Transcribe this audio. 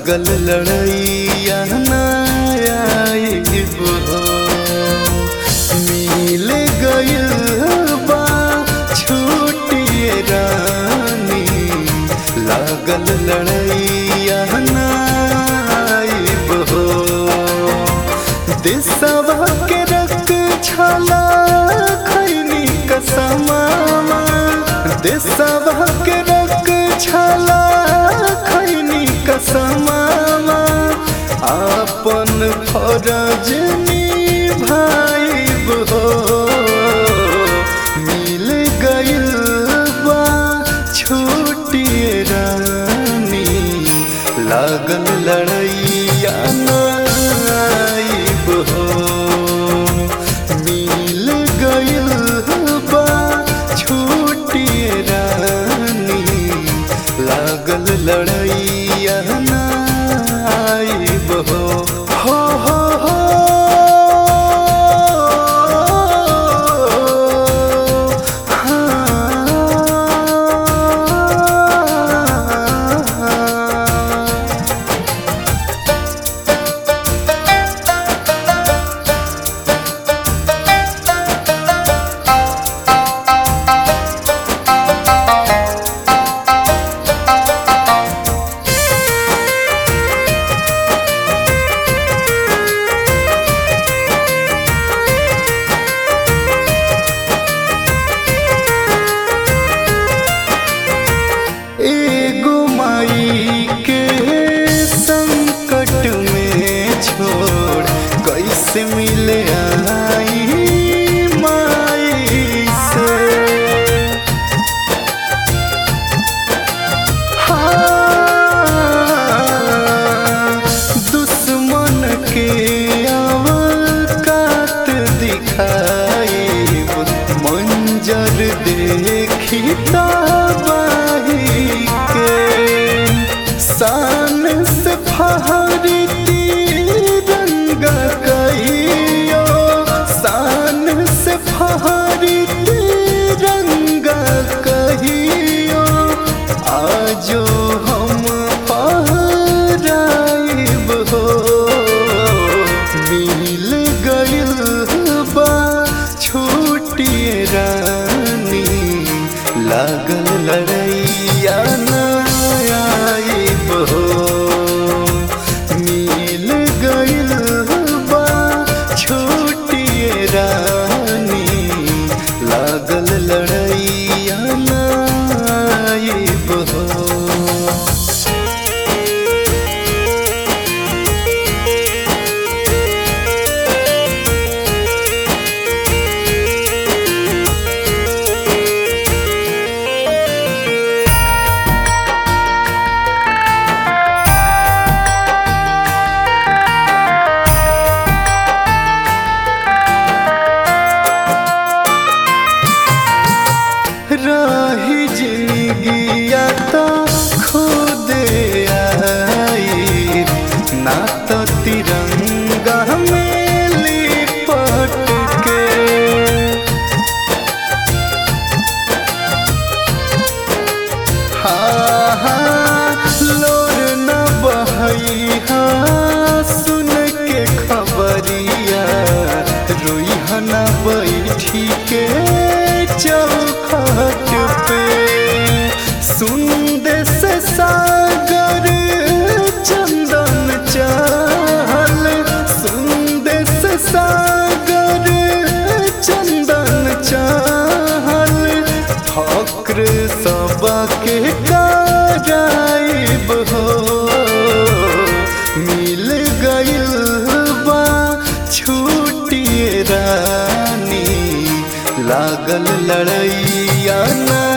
लागल लड़ैया नायाब हो मिल गइल बा छूटिए रानी लागल लड़ैया नायाब हो दिसवा के रख छला खैनी कसमावा दिसवा के रख छला खैनी कसमावा आपन फरज निभाइब हो मिल गइल बा छूटिए रानी लागल लड़ैया नाइब हो मिल गइल बा छूटिए रानी लागल लड़ैया नाइब हो हो हो हो हाँ एगो माई के संकट में छोड़ कैसे मिले आई माई से हाँ, दुश्मन के अवकात दिखाई मंजर देखी तबाही के शान से फहरी तिरंगा कहियो शान से फहरी तिरंगा कहियो आजो हम पहराइब हो मिल गइल बा छूटिए रानी लागल लड़ैया नायाब हो मिल गइल बा छूटिए रानी लागल लड़ैया नायाब हो रही जिंदगिया तो खुद आई ना तो तिरंगा में लिपट के हाँ हाँ लोर न बहई हाँ सुन के खबरिया रोई न बैठी के चौखट पे सुन दे से सागर चंदन चाहल सुन दे से सागर चंदन चाहल फक्र सबके कराइब हो मिल गइल बा छूटिए रानी लागल लड़ैया ना